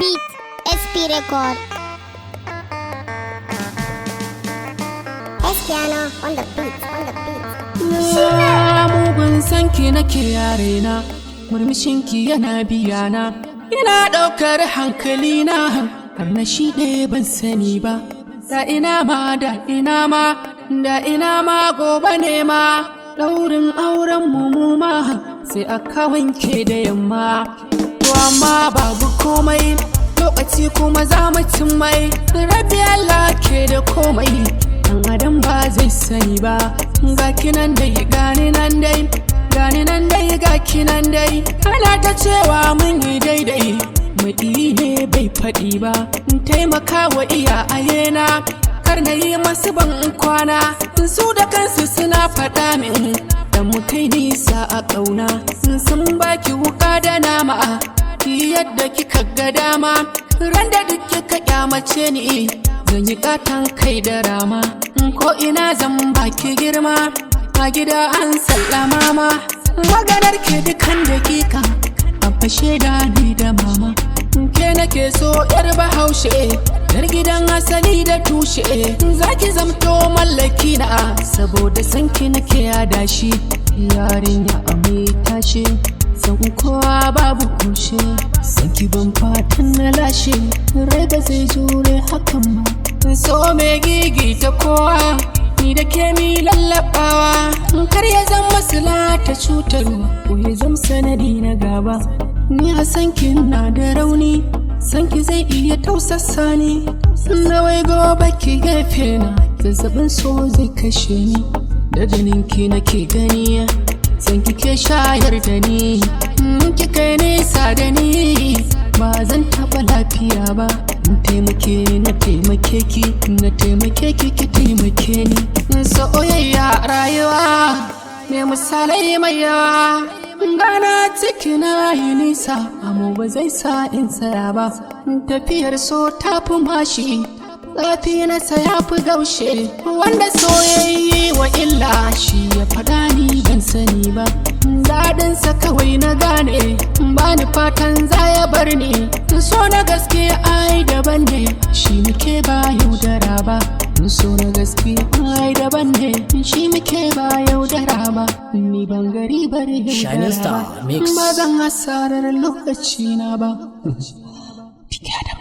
beat, SP record. Espiano on the beat, on the beat. mugun sanki nake yarena murmushinki yana biyana ina ɗaukar hankalina har na shi ɗaya ban sani ba da ina ma da ina ma da ina ma gobe ne ma ɗaurin auren mu ma sai aka wanke da yamma to amma babu komai lokaci kuma za mu cin mai rabi Allah ke da komai dan adam ba zai sani ba ga kinan dai gani nan dai gani nan dai ga kinan dai ana ta cewa mun yi daidai maɗi ne bai faɗi ba in taimaka wa iyayena kar na yi masu ban kwana su da kansu suna faɗa min da mu kai nisa a ƙauna sun baki wuka da nama ki yadda kika ga dama ran da duk kika kyamace ni zan yi katon kai da rama ko ina zan baki girma a gida an sallama ma maganar ke dukan dakika a fashe da ni da mama ke nake so yar bahaushe yar gidan asali da tushe zaki zamto mallaki na saboda sanki nake yada shi yarinya a mai tashi san kowa babu kushe sanki ban fatan na lashe rai ba zai jure hakan ba so mai gigi ta kowa ni da ke mi lallabawa kar ya zama masala ta cutarwa ko ya zama sanadi na gaba ni a sanki na da rauni sanki zai iya tausasa ni na wai gobe ki gefe na zazzabin so zai kashe ni da jininki nake gani san kike shayar da ni ki kai nesa da ni ba zan taɓa lafiya ba in taimake na taimake ki na taimake ki ki taimake ni soyayya rayuwa me misalai mai yawa gana ciki na yi nisa amma ba zai sa in tsaya ba tafiyar so ta fi mashi zafi na saya fi gaushe wanda soyayyi wa illa shi ya faɗa ni ban sani ba daɗinsa kawai na gane ba ni fatan za ya bar ni so na gaske ai daban ne shi muke ba yaudara ba so na gaske ai daban ne shi muke ba yaudara ba ni ban gari bari yaudara ba ba zan hasarar lokaci na ba